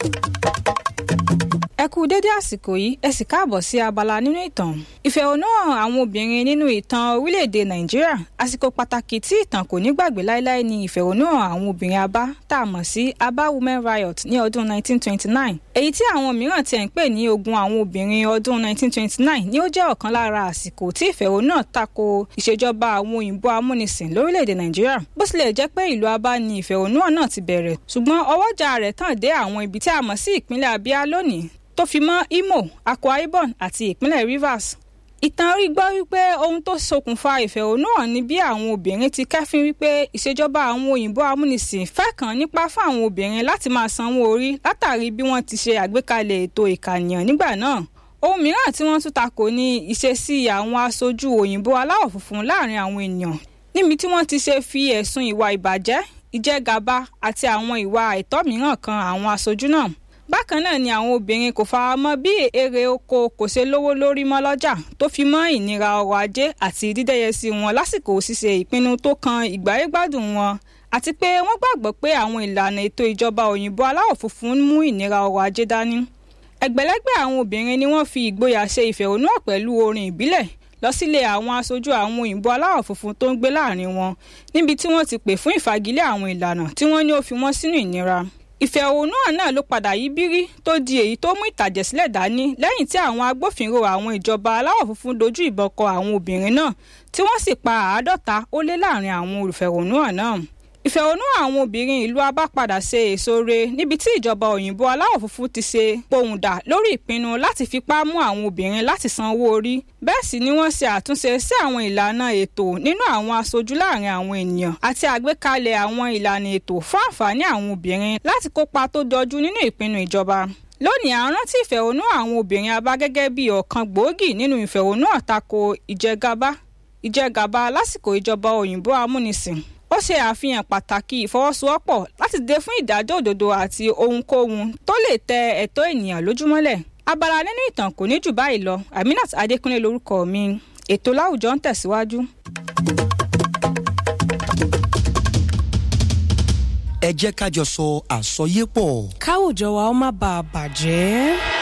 ẹ kú dédé àsìkò yìí ẹ sì káàbọ̀ sí abala nínú ìtàn ìfẹ̀hónúhàn àwọn obìnrin nínú ìtàn orílẹ̀-èdè nàìjíríà àsìkò pàtàkì tí ìtàn kò ní gbàgbé láéláé ni ìfẹ̀hónúhàn àwọn obìnrin abá tá a mọ̀ sí aba women riot ní ọdún 1929 èyí tí àwọn mìíràn tiẹ̀ ń pè ní ogun àwọn obìnrin ọdún 1929 ni ó jẹ́ ọ̀kan lára àsìkò tí ìfẹ̀hónúhàn tako ìṣèjọba àwọn òyìnbó amúnisìn lórílẹ̀-èdè nàìjíríà bó tilẹ̀ jẹ́ pé ìlú abá ni ìfẹ̀hónúhàn náà ti bẹ̀rẹ̀ ṣùgbọ́n ọwọ́jà rẹ̀ tàn dé àwọn ibi tí a mọ̀ sí ìpínlẹ̀ abia lónìí tó fi mọ́ imo akwa ibom àti ìpínlẹ̀ rivers ìtàn rí gbọ́ wípé ohun tó ṣokùnfà ìfẹ̀hónúhàn ni bí àwọn obìnrin ti kẹ́fín wípé ìṣèjọba àwọn òyìnbó amúnisìn fẹ́ kàn nípa fún àwọn obìnrin láti máa sanwó orí látàrí bí wọ́n ti ṣe àgbékalẹ̀ ètò ìkànìyàn nígbà náà ohun mìíràn tí wọ́n tún takò ní ìṣesí àwọn aṣojú òyìnbó aláwọ̀ funfun láàrin àwọn ènìyàn níbi tí wọ́n ti ṣe fi ẹ̀sùn ìwà ìbàjẹ́ ìjẹgàba àti àwọn ìwà àìtọ́ mìíràn kan àwọn aṣojú náà bákan náà ni àwọn obìnrin kò fara mọ́ bí èrè oko kò ṣe lówó lórí mọ́ lọ́jà tó fi mọ́ ìnira ọrọ̀ ajé àti dídẹ́yẹsí wọn lásìkò ṣíṣe ìpinnu tó kan ìgbáyégbádùn wọn àti pé wọ́n gbàgbọ́ pé àwọn ìlànà ètò ìjọba òyìnbó aláwọ̀ funfun mú ìnira ọrọ̀ ajé dání ẹgbẹ̀lẹ́gbẹ̀ àwọn obìnrin ni wọ́n fi ìgboyà ṣe ìfẹ̀hónúhàn pẹ̀lú orin ìbílẹ̀ lọ sílé àwọn aṣojú àwọn òyìnbó aláwọ̀ funfun tó ń gbé láàrin wọn níbi tí wọ́n ti pè fún ìfagilé àwọn ìlànà tí wọ́n ní ó fi wọ́n sínú ìnira ìfẹ̀hónúhàn náà ló padà yí bírí tó di èyí tó mú ìtàjẹ̀sílẹ̀ dání lẹ́yìn tí àwọn agbófinró àwọn ìjọba aláwọ̀ funfun dojú ìbọn kọ àwọn obìnrin náà tí wọ́n sì pa àádọ́ta ó lé láàrin àwọn olùfẹ̀hónúhàn náà ìfẹ̀hónúhàn àwọn obìnrin ìlú abá padà ṣe èso re níbi tí ìjọba òyìnbó aláwọ̀ funfun ti ṣe pohùndà lórí ìpinnu láti fipá mú àwọn obìnrin láti san owó orí bẹ́ẹ̀ sì ni wọ́n ṣe àtúnṣe sí àwọn ìlànà ètò nínú àwọn aṣojú láàrin àwọn ènìyàn àti àgbékalẹ̀ àwọn ìlànà ètò fún àǹfààní àwọn obìnrin láti kópa tó dọjú nínú ìpinnu ìjọba lónìí à ń rántí ìfẹ̀hónúhàn àwọn obìnrin abá gẹ́gẹ́ bí ọ̀kan gbòógì nínú ìfẹ̀hónúhàn tako ìjẹgàba ìjẹgàba lásìkò ìjọba òyìnbó amúnisìn ó ṣe àfihàn pàtàkì ìfọwọ́sowọ́pọ̀ láti dé fún ìdájọ́ òdodo àti ohunkóhun tó lè tẹ ẹ̀tọ́ ènìyàn lójúmọ́lẹ̀ abala nínú ìtàn kò ní jù báyìí lọ aminat adékúnlé lórúkọ mi ètò láwùjọ ń tẹ̀síwájú. ẹ jẹ́ ká jọ sọ àsọyépọ̀. káwùjọ wa ó má bàa bàjẹ́.